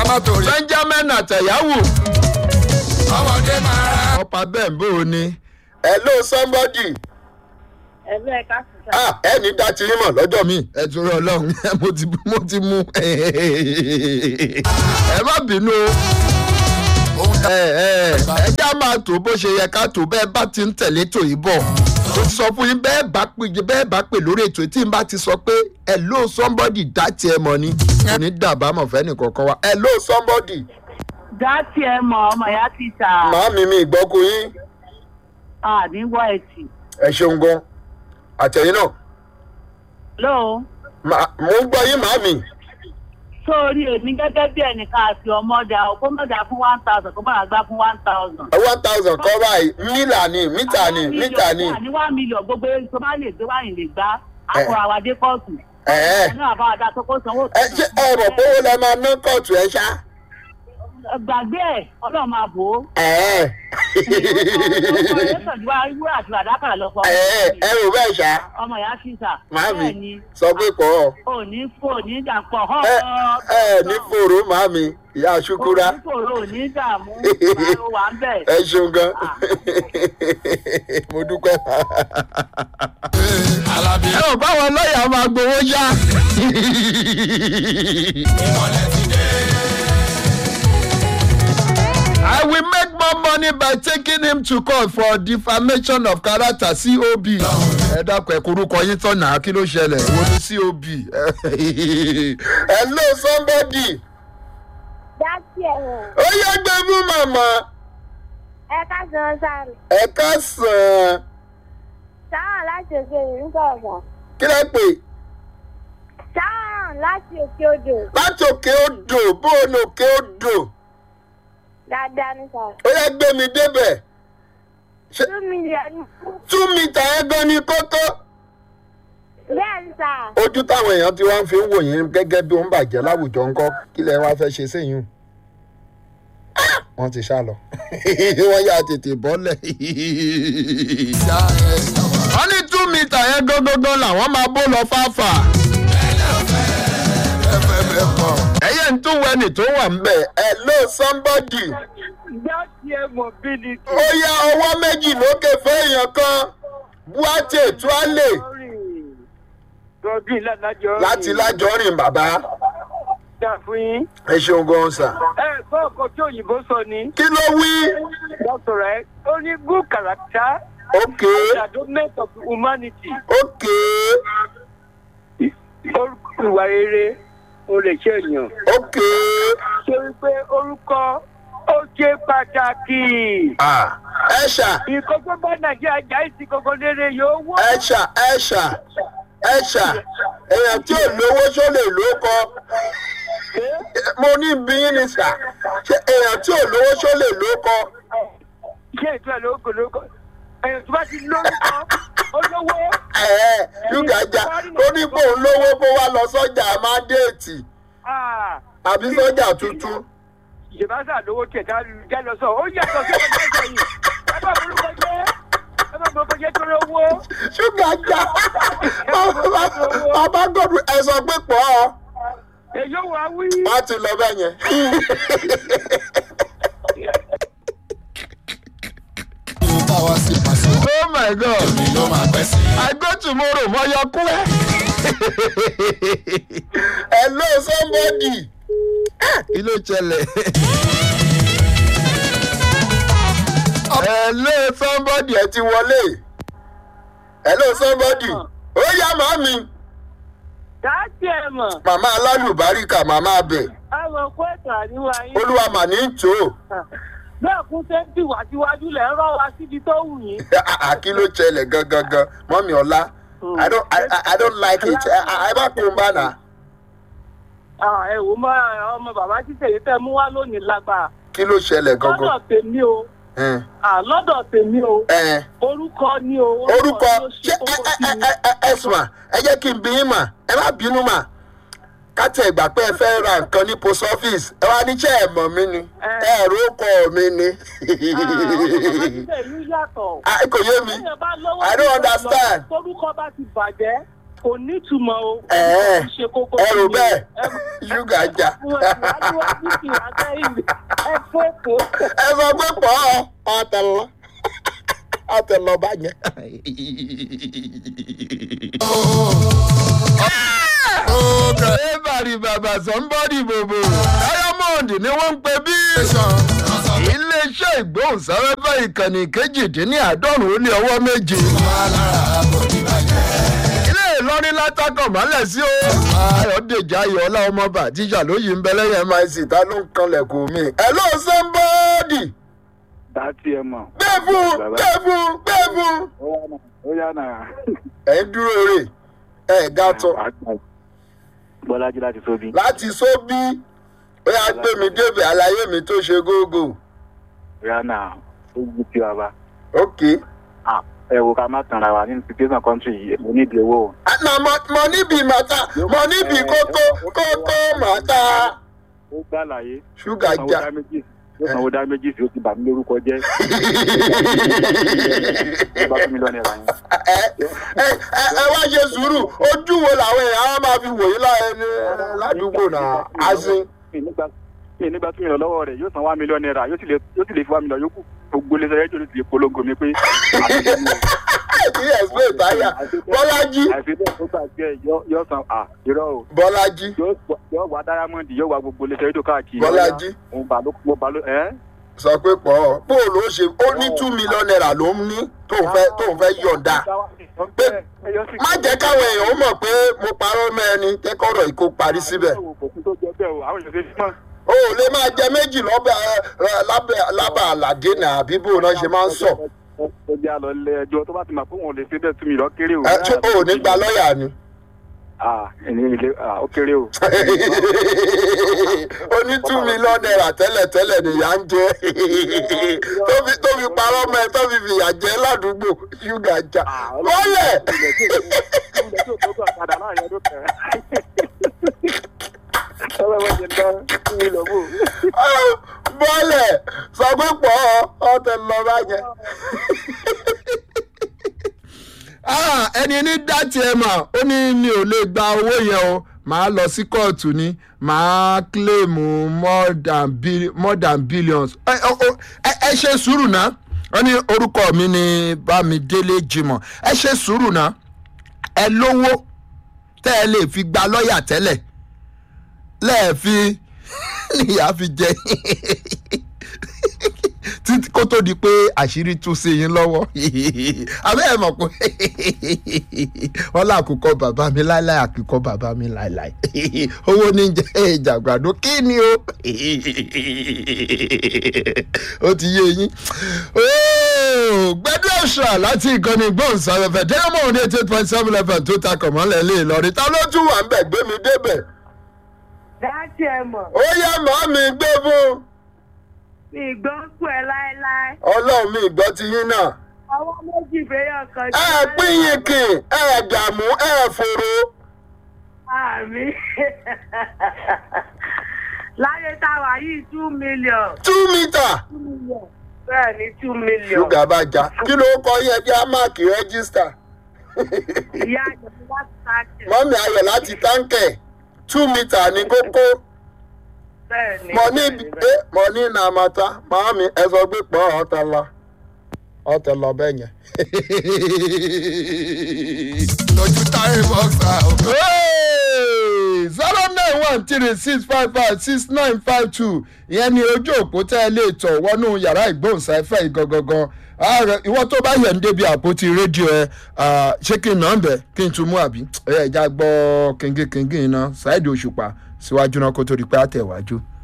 má torí. benjamin àtẹ̀yáwó ọmọdé máa ra. ọ̀pá bẹ́ẹ̀ bó o ní. hello somebody ẹ̀rọ ẹ̀ka sísá. ah ẹni dá ti yín mọ̀ lọ́jọ́ mi. ẹ torí ọlọ́run mo ti mo ti mú ẹ má bínú o ohun tá ẹ ẹ ẹ já máa tó bó ṣe yẹ ká tó bẹ́ẹ̀ bá ti ń tẹ̀lé tò yìí bọ̀ mo ti sọ fún yín bẹ́ẹ̀ bá pè bẹ́ẹ̀ bá pè lórí ètò tí n bá ti sọ pé hello somebody dá tiẹ̀ mọ̀ ni kò ní dàbámọ̀ fẹ́ nìkankan wa hello somebody dá tiẹ̀ mọ̀ ọmọ ìyá títà màámi mi ìgbọ́kú yín àníwọ̀ ẹ̀tì. ẹ ṣeun gan àtẹ̀yìn náà lóò Ma- mo ń gbọ́ yín màámi sórí èmi gẹ́gẹ́ bí ẹnìkan àti ọmọdà ọkọ mọ̀dà fún one thousand kó bára gbá fún one thousand. one thousand kọ́ báyìí mílà ni mítà ni mítà ni ní one million gbogbo eré tó bá lè gbé wáyìn lè gbá àpò àwàdé kóòtù. ẹ̀ẹ́ ẹ̀nà àbáwádà tó kó sanwó. ẹ ṣe ẹ rọ̀ pé owó lẹ máa ná kóòtù ẹ ṣá gbàgbé ẹ̀ ọlọ́run máa bò ó. ẹ̀ẹ́ wúrà àti àdákàrà lọ fọ. ẹ̀ẹ́ ẹ rò bẹ́ẹ̀ ṣá ọmọ ìyá títà. màámi sọ pé pọ̀ ọ́. òní fò ní dàpọ̀ hàn. ẹ ẹ ní fòrò màámi ìyá ṣukura òní fòrò òní dààmú àrò wà ń bẹ̀. ẹ ṣeun gan mo dúpẹ́. alábí. ẹ ò báwọn lọ́ọ̀yà máa gbowó yá. ìmọ̀lẹ̀ ti dé. I will make more money by taking him to court for defamation of character COB. ẹ dákun ẹ korúkọ yín tọ̀nà kí ló ṣẹlẹ̀ wo ni COB. hello somebody dátì ẹ̀wọ̀n ó yẹ gbé mú màmá ẹ ká san sáré ẹ ká sàn sáwọn láti òkè nígbà ọ̀sán kí lẹ pè sáwọn láti òkè odò láti òkè odò bó o ní òkè odò dáadáa ní sà ó yẹ gbé mi débẹ̀ Ṣé- two million two mita ẹ gan ni kókó. bẹ́ẹ̀ ní sà ojú táwọn èèyàn ti wá ń fi ń wò yín gẹ́gẹ́ bí ó ń bàjẹ́ láwùjọ ńkọ́ kí lẹ wá fẹ́ ṣe séyìn wọ́n ti sá lọ wọ́n yà tètè bọ́lẹ̀. ìyá ẹ̀ ìyàwó. wọ́n ní two metre yẹn gógógó làwọn máa bó lọ fáfà. ẹ̀fẹ̀ bẹ̀ pọ̀. ẹyẹ ń tún wẹni tó wà ń bẹ̀. bẹ́ẹ̀ hello somebody dátì ẹ̀ mobility. ó yá ọwọ́ méjì lókè fún èèyàn kan buate tuale Godwin ládàjọ́. láti lájọrin bàbá dá fún yín. ẹ ṣeun gan sà. ẹ gbọ́ ọkọ̀ tí òyìnbó sọ ni. kí ló wí dr rẹ ó ní good character ok endowment of humanity. ok orúkọ ìwà rere ó lè ṣe èèyàn. ok ṣé wípé orúkọ ó ṣe pàtàkì. ah ẹ ṣà nǹkan tó bá nàìjíríà jà ìsìn gbogbo rere yóò wọ́. ẹ ṣà ẹ ṣà ẹ ṣà èèyàn tí ò lówó ṣó lè ló kọ mo ní bí yín ni sà ṣé èèyàn tí ò lówó ṣó lè ló kọ ṣé ètò ẹ̀ lóko lóko ẹ̀yìn tó bá ti lórúkọ olówó. ẹ̀ẹ́ ṣúgàjà ó ní kó ń lówó kó wá lọ sọ́jà mándéètì ah, àbí sọ́jà tuntun ìjọba lówó tiẹ̀ tá a lọ sọ ó yàtọ̀ sí ọjọ́ ìjọ yìí ẹ bá burúkọ jẹ́ ẹ bá burúkọ jẹ́ tó lówó. ṣúgàjà bàbá gòdù ẹ sọ pé pọ̀ ọ́ èyí ò wá wí. wọ́n ti lọ bẹ́ẹ̀ yẹn. kí bá wá sí pàṣẹ. oh my god mi ló máa pẹ́ sí. i go tomorrow mo yọ kú ẹ. hello somebody kí ló ṣẹlẹ̀. hello somebody ẹ ti wọlé hello somebody ó yá màmí dáàtì ẹ̀ mọ̀ màmá alálùbáríkà màmá abẹ àwọn kó ètò àníwá yín. olúwa mà ní tò ó. bẹ́ẹ̀ kún ṣe ń tìwà síwájú lẹ̀ ń rọ́ wa síbi tó wù yín. kí ló ṣẹlẹ̀ gangan gan mọ́mí ọlá i don't i I- i don't like it ẹ ẹ bá kún un bá nà. Ah, ẹ wò mọ ọmọ bàbá títẹ̀ tẹ́ mú wá lónìí lágbára. kí ló ṣẹlẹ̀ lọ́dọ̀ gangan. tèmi o Ẹn, Ah, lọ́dọ̀ tèmi o ẹn, orúkọ ni o orúkọ ni ó ṣé ṣe ẹ kókó ẹ sí ẹ mi. ẹ ẹ ẹsùn mà ẹ jẹ́ kí n bí yín mà ẹ má bínú mà kátà ìgbà pé ẹ fẹ́ ra nǹkan ní post office ẹ wá níṣẹ́ ẹ̀ mọ̀ mí ni ẹ ẹ̀rọ kọ̀ mí ni. Ah, ọmọ bàbá títẹ̀ ìlú yàtọ̀. Ah, kò yé mi Téèyàn bá lọ́wọ́ I don't jù lọ, understand. torúkọ bá ti bàjẹ́ kò kò nítumọ̀ o. Ẹ̀ẹ́, Kò ṣe kókó ẹrù fún mi. bẹ́ẹ̀ Ẹrù- ṣúgà jà ẹ sọ pé pọ̀ ọ́ àtẹ̀lọ́ àtẹ̀lọ́ bá yẹn. Everybody bàbá somebody bòbò. Diamond ni wọ́n ń pè bí. Iléeṣẹ́ ìgbóhùnsáfẹ́fẹ́ ìkànnì kejìdínláàádọ́rùn-ún ó lé ọwọ́ méje. Ilé Ìlọrin látàkọ̀ mọ́lẹ̀ sí o. Ayọ̀dèjì Ayọ̀ọ́lá ọmọọba tíṣà lóyè ń bẹ lẹ́yìn mic ta ló ń kanlẹ̀kùn mi. hello somebody dátì ẹ mọ̀. gbé fún gbé fún gbé fún. ó yá náà. ẹ̀ ń dúró rè ẹ̀ ga tán bọ́lájí láti sóbi. láti sóbí ó yà gbé mi débẹ̀ àlàyé mi tó ṣe gógó. rihanna ó yí tí wa bá. ok. ẹ wo ká má tanra wa nínú situation country yìí mo nídìí owó. na mọ níbi màtá mọ níbi kókó kókó màtá. ó gbà láyé. ṣúgà jà. yóò sanwó dá méjì sí ó ti bà mí lórúkọ jẹ́. ó bá fún mi lọ́nà ìlànà. ẹ ẹ ẹ wá ṣe sùúrù ojú wo làwọn èèyàn á máa fi wòye ládùúgbò náà azin. mi nígbà tí mi lọ lọ́wọ́ rẹ̀ yóò san wá mílíọ̀nù náírà yóò sì lè yóò sì lè fi wá mílíọ̀nù yókù gbogbo ilé sẹ́yẹ́ tó ti lè polongo mi pé. kí ẹ̀sìn ìtayà bọ́lájí. àìsí bẹ́ẹ̀ tó gbà jẹ́ yóò san à irọ́ o. bọ́lájí. yóò wá dáyámọ́ndì yóò wá gbogbo ilé sẹ́yẹ́ tó káàkiri. bọ́lájí. mo bá ló mo bá ló ẹ́. sọ pé pọ̀ ọ́ bóòlù ó ṣe ó ní two million naira ló ń ní tóun fẹ́ tóun fẹ́ yọ̀ǹda pé má jẹ́ káwọn èèyàn mọ̀ pé mo parọ́ mọ́ ẹni kẹ́kọ̀ọ́rọ̀ yìí kó parí síbẹ̀. o ò lè máa jẹ méjì lọ́bẹ̀ lábẹ́ àlàdé náà àbí bó náà ṣe máa ń sọ. ó jẹ́ àlọ́ ilé ẹjọ́ tó bá ti mọ̀ pé wọn ò lè ṣe bẹ́ẹ̀ tún mi lọ kéré o. ẹ ṣé o ò ní gba lọ́ọ̀yà ni. ah ẹni ilé ah ó kéré o. ó ní two million naira tẹ́lẹ̀ tẹ́lẹ̀ nìyà ń jẹ́ tó fi parọ́ mọ́ ẹ tó fi fìyà jẹ́ ládùúgbò ṣúgà jà wọ́lẹ̀. bọ́lẹ̀ sọ pé pọ̀ ọ́ tẹ lọ báyẹn. ẹni ní dátì ẹ mà ó ní mi ò lè gba owó yẹn o màá lọ sí kóòtù ni màá kílèmù more than bi- more than billions ẹ ẹ ẹ ṣe sùúrù náà wọ́n ní orúkọ mi ní bámidélé jimoh ẹ ṣe sùúrù náà ẹ lówó tẹ́ ẹ lè fi gba lọ́ọ̀yà tẹ́lẹ̀ lẹ́ẹ̀fi níyà fi jẹ títí kó tó di pé àṣírí tú sí yín lọ́wọ́ àbẹ́ ẹ̀ mọ̀ pé wọ́n lákòókò bàbá mi láíláí àkìkọ́ bàbá mi láíláí owó ní jẹ́ ìjàgbàdo kí ni o ó ti yé yín gbẹdú ọ̀ṣà láti ìkànnì gbóhùnsáfẹ́fẹ́ diamond eight eight point seven fm tó takọ̀ mọ́lẹ̀ lé lọ́rí ta ló tún wà ń bẹ̀ gbé mi débẹ̀. dáàtì ẹ mọ̀. ó yá màá mi gbé fún. mi gbọ́ kú ẹ láéláé. ọlọ́run mi gbọ́ ti yín náà. ọwọ́ méjì fẹ́yọ̀ kan. ẹ pín yín kì ẹ dààmú ẹ fòrò. àmì láyé táwa yìí two million. two meter. two million. bẹ́ẹ̀ ni two million. ṣúgà bá já kí ló kọ yẹn jẹ́ máàkì rẹ́gísítà. ìyá àjọ̀dún láti sáàkì. mọ́mí ayọ̀ láti táǹkẹ̀ two meter ní kókó. bẹ́ẹ̀ ni. mọ ní ẹ mọ ní nàmàtà màámi ẹ sọ pé pọ̀ ọ̀tẹ̀ lọ ọ̀tẹ̀ lọ bẹ́ẹ̀ yẹn. lójú táyé bọ́ksà ọ̀gá. zero nine one three six five five six nine five two ìyẹn ni ojú òpó tẹ́ ẹ lè tọ̀ wọnú yàrá ìgbóhùnsáfẹ́ ìgangangan ìwọ tó bá yẹ̀ ń débi àpótí rédíò ẹ ṣé kí n nà ń bẹ̀ kí n tún mú àbí ẹ̀yà ìjà gbọ́ kíngínkíngín iná ṣáìdì òṣùpá síwájú náà kó tó di pé àtẹ̀wájú.